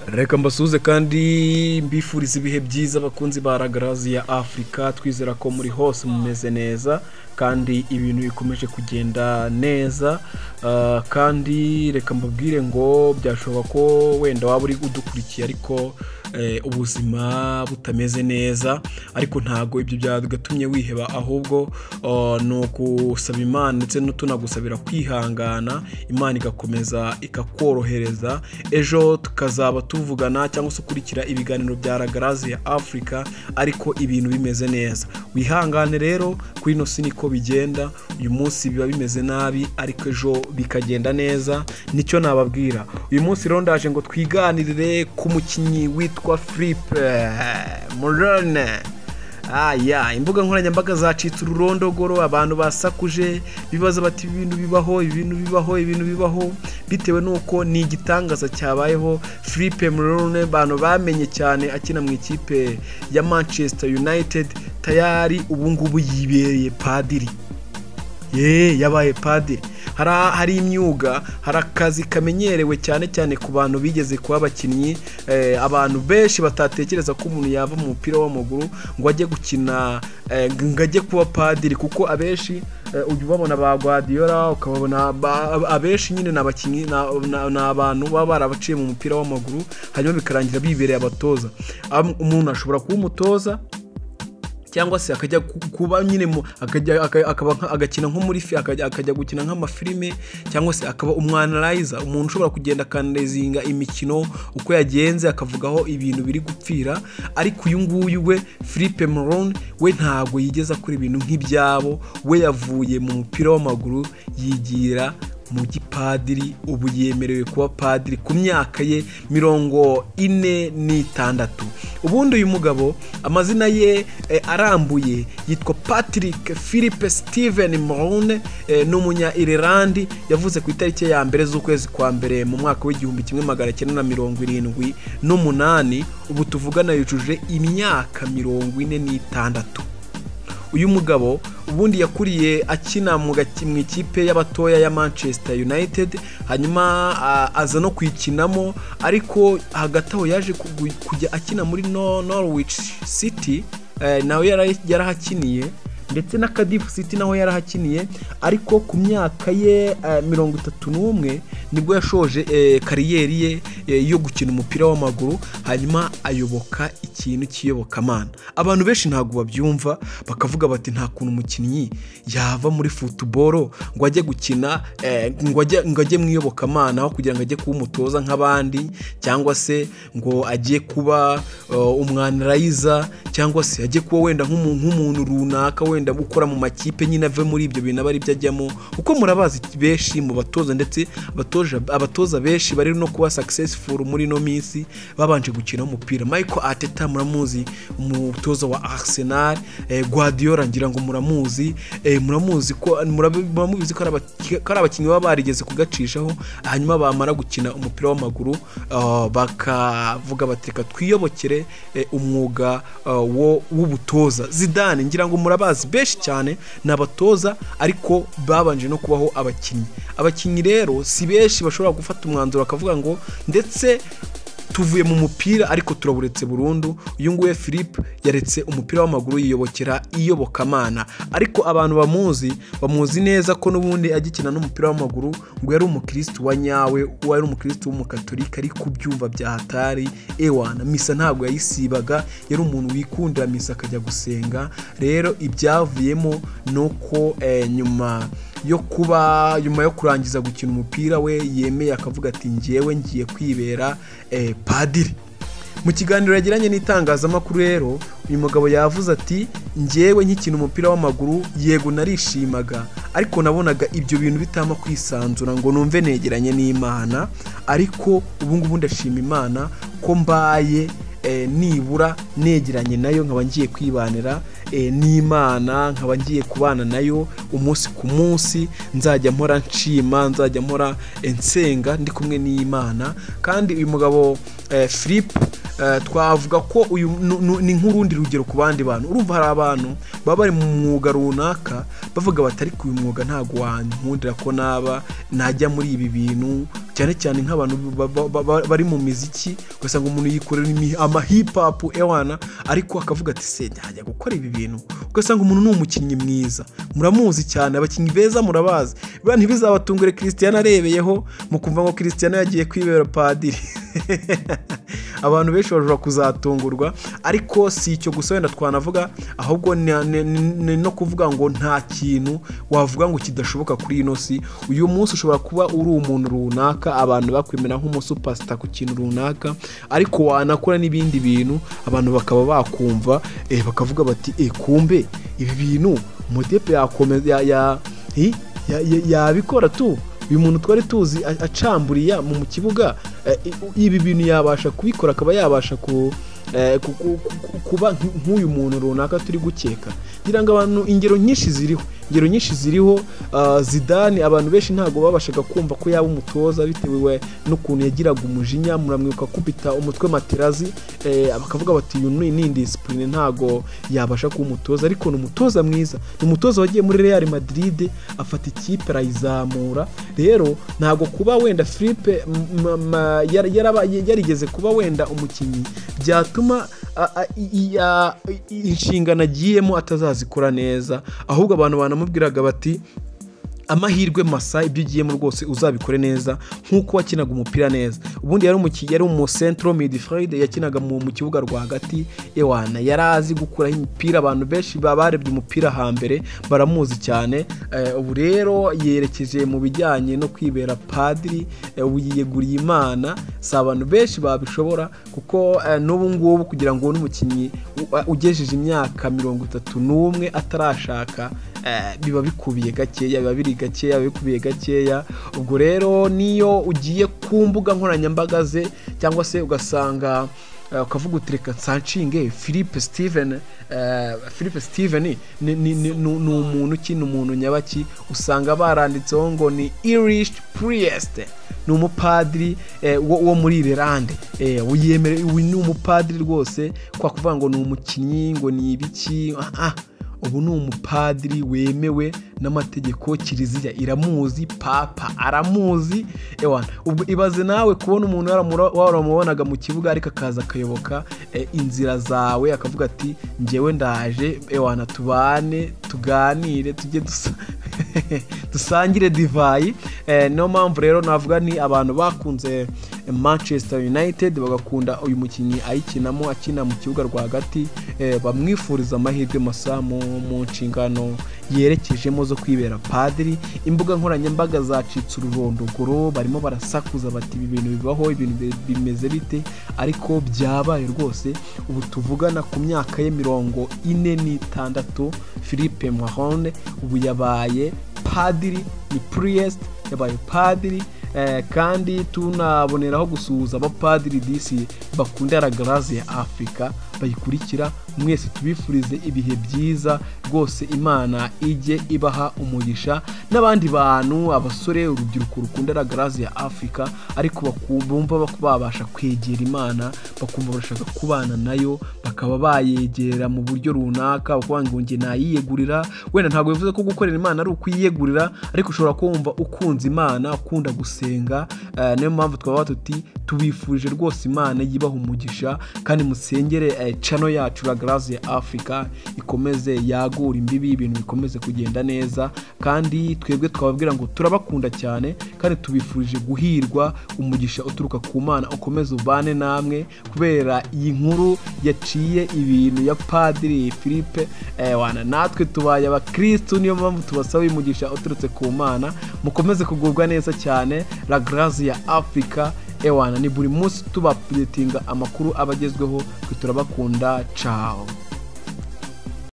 reka mbasuhuze kandi mbifuriza ibihe byiza abakunzi ba ragarazi ya afurika twizera ko muri hose mumeze neza kandi ibintu bikomeje kugenda neza Ah, kandi reka mbabwire ngo byashoboka ko wenda waba uri udukurikiye ariko eh, ubuzima butameze neza ariko ntabwo ibyo byagatumye wiheba ahubwo ah, ni ugusaba imana ndetse no tunagusabira kwihangana imana igakomeza ikakorohereza ejo tukazaba tuvugana cyangwa se ukurikira ibiganiro bya ragarazi ya afurika ariko ibintu bimeze neza wihangane rero kuri ino si niko bigenda uyu munsi biba bimeze nabi ariko ejo bikagenda neza nicyo nababwira uyu munsi rero ndaje ngo twiganirire ku mukinnyi witwa filipe murone aya imbuga nkoranyambaga zacitse ururondogoro abantu basakuje bibaza bati ibintu bibaho ibintu bibaho ibintu bibaho bitewe n'uko ni igitangaza cyabayeho filipe murone abantu bamenye cyane akina mu ikipe ya manchester united tayari ubungubu yibereye padiri ye yabaye padiri hari hari imyuga hari akazi kamenyerewe cyane cyane ku bantu bigeze kuba abakinnyi eh, abantu benshi batatekereza ko umuntu yava mu mupira w'amaguru ngo ajye gukina eh, ngo ajye kuba padiri kuko abenshi eh, ujya ubabona ba Guardiola ukababona ba- abenshi nyine ni abakinnyi ni- ni ni abantu baba barabaciye mu mupira w'amaguru hanyuma bikarangira bibereye abatoza Am- umuntu ashobora kuba umutoza cyangwa se akajya ku- kuba nyine mu- akajya aka- akaba nka- agakina nko muri fi akajya akajya gukina nk'amafilime cyangwa se akaba umwanarayiza umuntu ushobora kugenda akanarezinga imikino uko yagenze akavugaho ibintu biri gupfira ariko uyu nguyu we Philippe Morone we ntabwo yigeze akora ibintu nk'ibyabo we yavuye mu mupira w'amaguru yigira mu gipadiri ubu yemerewe kuba padiri ku myaka ye mirongo ine n'itandatu ubundi uyu mugabo amazina ye eh, arambuye yitwa patrick philippe steven morone eh, ni umunya irilandi yavuze ku itariki ya mbere z'ukwezi kwa mbere mu mwaka w'igihumbi kimwe magana cyenda na mirongo irindwi n'umunani ubu tuvugana yujuje imyaka mirongo ine n'itandatu uyu mugabo ubundi yakuriye akina mu gaki- mu ikipe y'abatoya ya manchester united hanyuma a- aza no kuyikinamo ariko hagati aho yaje kugu- kujya akina muri No- norwich city eh, nawe yara- yarahakiniye ndetse na Cardiff City naho yarahakiniye ariko ku myaka ye eh, mirongo itatu n'umwe nibwo yashoje eh, kariyeri ye eh, yo gukina umupira w'amaguru hanyuma ayoboka ikintu cy'iyobokamana abantu benshi ntabwo babyumva bakavuga bati nta kuntu umukinnyi yava muri futuboro ngo ajye gukina eh, ngo ajye ngo ajye mu iyobokamana aho kugira ngo ajye kuba umutoza nk'abandi cyangwa se ngo ajye kuba eh, umwanirayiza cyangwa se ajye kuba wenda nk'umu- nk'umuntu runaka wenda ukora mu makipe nyine ave muri ibyo bintu aba aribyo ajyamo kuko murabazi benshi mu batoza ndetse abatoza, abatoza benshi bari no kuba successful muri ino minsi babanje gukina umupira Michael Arteta muramuzi umutoza wa Arsenal eh, Guardiola ngira ngo muramuzi eh, muramuzi ko murab- muramuzi ko ari abaki- ko ari abakinnyi baba barigeze kugacishaho hanyuma bamara gukina umupira w'amaguru ah, bakavuga bati reka twiyobokere eh, umwuga ah, wo- w'ubutoza zidane ngira ngo murabazi benshi cyane ni abatoza ariko babanje no kubaho abakinnyi abakinnyi rero si benshi bashobora gufata umwanzuro bakavuga ngo ndetse tuvuye mu mupira ariko turaburetse burundu uyu nguyu philippe yaretse umupira w'amaguru yiyobokera iyobokamana ariko abantu bamuzi bamuzi neza ko n'ubundi agikina n'umupira w'amaguru ngo yari umukirisitu wa nyawe uwo yari umukirisitu w'umukatolika ari kubyumva bya hatari ewana misa ntabwo yayisibaga yari umuntu wikundira misa akajya gusenga rero ibyavuyemo ni uko eh, nyuma yo kuba nyuma yo kurangiza gukina umupira we yemeye akavuga ati njyewe ngiye kwibera eh, padiri mu kiganiro yagiranye n'itangazamakuru rero uyu mugabo yavuze ati njyewe nkikina umupira w'amaguru yego narishimaga ariko nabonaga ibyo bintu bitama kwisanzura ngo numve negeranye n'imana ariko ubu ngubu ndashima imana ko mbaye eh, nibura negeranye nayo nkaba ngiye kwibanira eh, n'imana nkaba ngiye kubana nayo umunsi ku munsi nzajya mpora nshima nzajya mpora eh, nsenga ndi kumwe n'imana kandi uyu mugabo eh, philippe eh, twavuga ko uyu nu- nu- ni nk'urundi rugero ku bandi bantu urumva hari abantu baba bari mu mwuga runaka bavuga bati ariko uyu mwuga ntabwo wankundira ko naba najya muri ibi bintu cyane cyane nk'abantu ba- ba- ba- ba- bari mu miziki ugasanga umuntu yikorera imi- ama hip hop ewana ariko akavuga ati se najya gukora ibi bintu ugasanga umuntu ni umukinnyi mwiza muramuzi cyane abakinnyi beza murabazi biba ntibizabatungure christian arebeyeho mukumva ngo christian yagiye kwibera padiri abantu benshi bashobora kuzatungurwa ariko si icyo gusa wenda twanavuga ahubwo ni- ni- ni no kuvuga ngo nta kintu wavuga ngo kidashoboka kuri ino si uyu munsi ushobora kuba uri umuntu runaka abantu bakwemera nk'umusupasita ku kintu runaka ariko wanakora n'ibindi bintu abantu bakaba bakumva eh, bakavuga bati eh, kumbe ibi bintu umudepe yakomeza ya- ya- hi- ya- ya- yabikora tu uyu muntu twari tuzi a- acamburiya mu mu kibuga eh, i- ibi bintu yabasha kubikora akaba yabasha ku eh, ku- ku- ku- kuba nk- nk'uyu muntu runaka turi gukeka ngira ngo abantu ingero nyinshi ziriho ingero nyinshi ziriho ah, zidani abantu benshi ntabwo babashaga kumva ko yaba umutoza bitewe we n'ukuntu yagiraga umujinya muramwibuka kubita umutwe materazi eh, bakavuga bati uyu ni ni indisipurine ntabwo yabasha kuba umutoza ariko ni umutoza mwiza ni umutoza wagiye muri real madrid afata ikipe arayizamura rero ntabwo kuba wenda filipe m- m- ma- yar- yaraba- yarigeze kuba wenda umukinnyi byatuma a- a- i- i- a- i- inshingano agiyemo atazazikora neza ahubwo abantu banamubwiraga bati amahirwe masa ibyo ugiyemo rwose uzabikore neza nk'uko wakinaga umupira neza ubundi yari umuki- yari mu centro midfield yakinaga mu mu kibuga rwagati ewana yari azi gukuraho imipira abantu benshi ba- barebye umupira hambere baramuzi cyane Eh, ubu rero yerekeje mu bijyanye no kwibera padiri eh, ubu yiyeguriye imana si abantu benshi babishobora kuko eh, n'ubu ngubu kugira ngo ubone umukinnyi u- a- ugejeje imyaka mirongo itatu n'umwe atarashaka eh, biba bikubiye gakeya biba biri gakeya biba bikubiye gakeya ubwo rero niyo ugiye ku mbuga nkoranyambaga ze cyangwa se ugasanga eh, ukavuga uti reka nshanshinge philippe steven eh, philippe steven ni- ni ni- ni- ni- ni umuntu ki ni umuntu nyabaki usanga baranditseho ngo ni irish priest ni umupadiri eh, wo wo muri irelande eh, wiyemere uyu ni umupadiri rwose kwa kuvuga ngo ni umukinnyi ngo ni ibiki ah, ah. ubu ni umupadiri wemewe n'amategeko kiliziya iramuzi papa aramuzi ewana ubwo ibaze nawe kubona umuntu waramura- waramubonaga mu kibuga ariko akaza akayoboka eh, inzira zawe akavuga ati njyewe ndaje ewana tubane tuganire tujye dusa dusangire divayi Eh, niyo mpamvu rero navuga ni abantu bakunze manchester united bagakunda uyu mukinnyi ayikinamo akina mu kibuga rwagati eh, bamwifuriza amahirwe masa mu mu nshingano yerekejemo zo kwibera padiri imbuga nkoranyambaga zacitse ururondogoro barimo barasakuza bati ibi bintu bibaho ibintu bi- bimeze bite ariko byabaye rwose ubu tuvugana ku myaka ye mirongo ine n'itandatu philippe mahone ubu yabaye padiri ni priest yabaye padiri eh, kandi tunaboneraho gusuhuza abapadiri disi bakundira garazi ya afurika bayikurikira mwese tubifurize ibihe byiza rwose imana ijye ibaha umugisha n'abandi bantu abasore urubyiruko rukundira garazi ya afurika ariko baku- bumva bako babasha kwegera imana bakumva bashaka kubana nayo bakaba bayegera mu buryo runaka ukuvuga ngo njye nayiyegurira wenda ntabwo bivuze ko gukorera Imana ari ukuyiyegurira ariko ushobora kumva ukunze Imana ukunda gusenga eh, niyo mpamvu twaba tuti tubifurije rwose Imana yibaha umugisha kandi musengere eh, channel yacu La Grace ya Africa ikomeze yagura imbibi ibintu bikomeze kugenda neza kandi twebwe twababwira ngo turabakunda cyane kandi tubifurije guhirwa umugisha uturuka ku Mana ukomeze ubane namwe kubera iyi nkuru yaciye ibintu ya Padiri Philippe eh, wana natwe tubaye abakirisitu niyo mpamvu tubasaba umugisha uturutse ku mana mukomeze kugubwa neza cyane la grace ya afurika ewana ni buri munsi tubapudetinga amakuru abagezweho twe turabakunda cawo